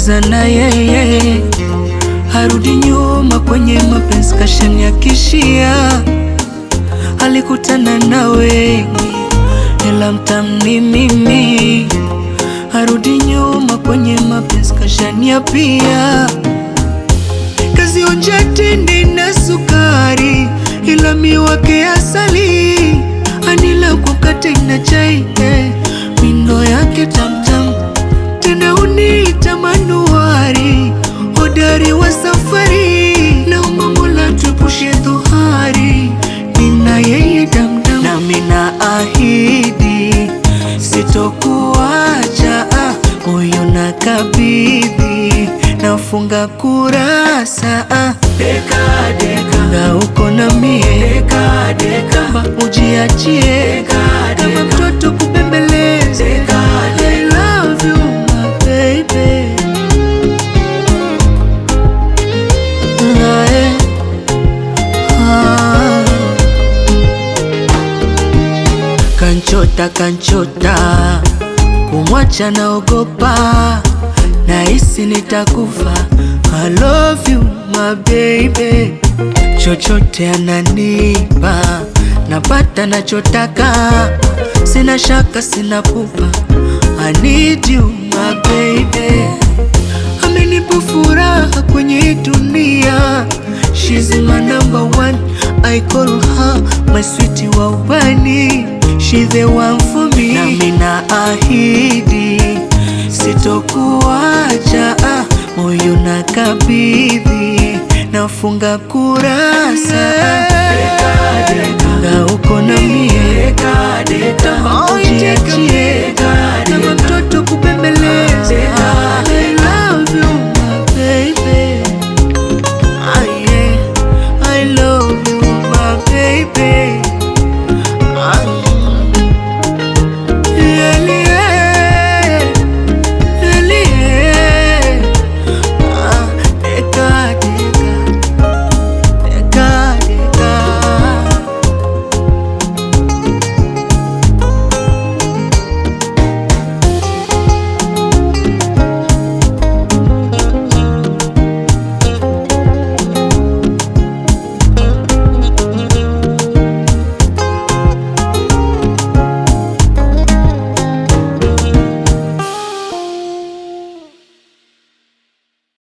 namaliza na yeye, harudi nyuma kwenye mapenzi, kashaniakishia. Alikutana na wengi, ila mtamni mimi, harudi nyuma kwenye mapenzi, kashaniapia. Kazionja tende na sukari, ila miwake asali, anila kwa mkate na chai eh, mindo yake tamtam tena uniita manuari, hodari wa safari, naomba Mola tuepushe dhuhari, nina yeye damdam, nami na ahidi sitokuacha, ah, moyo na kabidhi, nafunga kurasa ah. Deka deka na uko na mie deka deka kama ujiachie kama mtoto kubembeleza I love you my baby Ah, eh. Ah. Kanchota kanchota kumwacha naogopa nahisi nitakufa I love you my baby chochote ananipa napata nachotaka sina shaka sina pupa I need you my baby amenipa furaha kwenye dunia She's my number one I call her my sweetie wa ubani She the one for me nami na ahidi sitokuacha ah, moyo na kabidhi nafunga kurasa na uko na mie deka deka ujiachie kama mtoto kubembeleza I love you